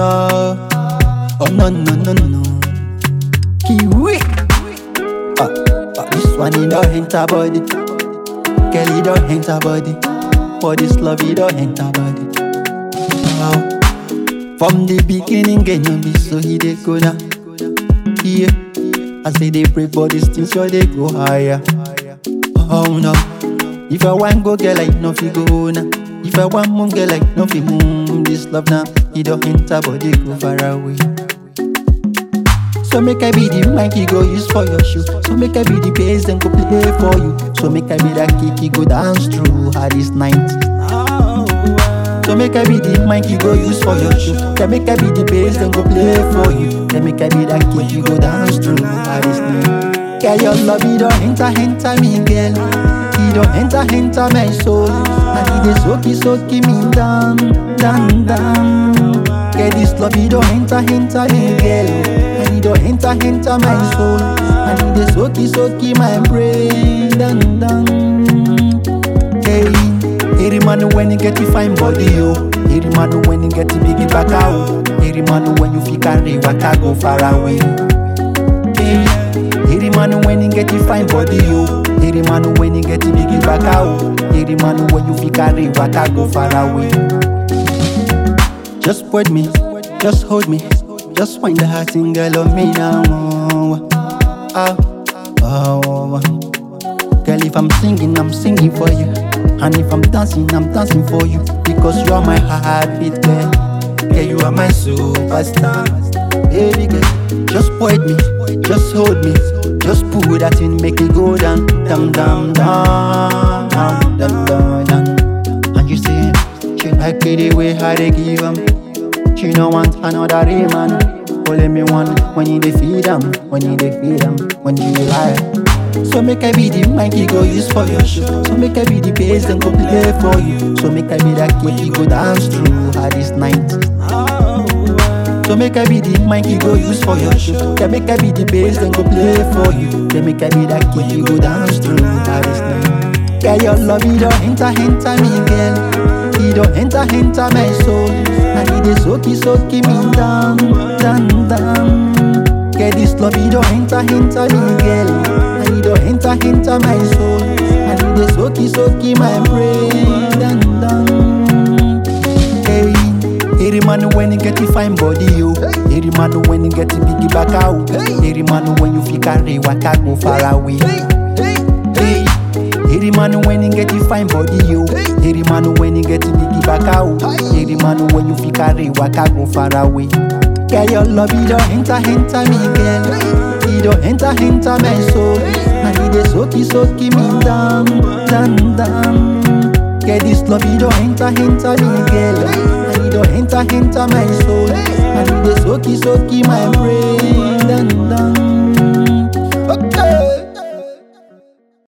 no. Oh no no no no. Kiwi. Ah, ah, this one he don't enter body. Girl he don't enter body. For this love he don't enter body. Wow. From the beginning, get no be so he dey go now. Yeah. I say they pray for this thing, so they go higher. Oh no. If I want go girl, like no fi go now. If I want move girl, like no fi move. This love now, he don't enter, but they go far away. So make I be the mic you go use for your shoe. So make I be the bass then go play for you. So make I be that kick you go dance through hardest night. So make I be the mic you go use for your shoe. Then make I be the bass then go play for you. Then make I be that kick you go dance through hardest night. Girl, your love it don't enter, enter me, girl. It don't enter, enter my soul. And it is soaky, soaky me down, down, down. Girl, this love it don't enter, enter me, girl. And it don't enter, enter my soul. And it is soaky, soaky my brain, down, down. Hey, every man when you get to fine body, yo. Every man when you get to big back out. Every man when you feel carry, waka go far away. Hey, every man when you get to fine body, yo. Every man when you get to big back out. Every man when you feel carry, waka go far away. Just put me, just hold me, just find the heart and girl of me now. Oh, oh, oh. Girl, if I'm singing, I'm singing for you. And if I'm dancing, I'm dancing for you. Because you are my heartbeat, girl. Yeah, you are my superstar. Baby girl, just point me, just hold me. Just pull that in, make it go down, down, down, down, down, down, down, down. And you say, she like it the way how they give 'em. She no want another real man. Only me one when you dey feed 'em, when you dey feed 'em, when you lie. So make I be the mic you go use for your show. So make I be the bass then go play for you. So make I be that kid you go dance through hardest night. So make I be the mic you go use for your show. Yeah, make I be the bass then go play for you. Then make I be that kid you go dance through hardest night. Girl, your love it don't enter, enter me, girl. It don't enter, enter my soul. And it is soaky, soaky me down, down, down. Girl, this love it don't enter, enter me, girl. And it don't enter, enter my soul. And it is soaky, soaky my brain, down, down. Hey, every man when you get to fine body, yo. Every man when you get to big back out. Every man when you feel carry, waka go far away. Hey, every man when you get to fine body, yo. Every man when you get to big back out. Every man when you feel carry, waka go far away. Girl, your love it don't enter, enter me, girl. It don't enter, enter my soul. And it is soaky, soaky me down, down, down. Girl, this love it don't enter, enter me, girl. And it don't enter, enter my soul. And it is soaky, soaky my brain.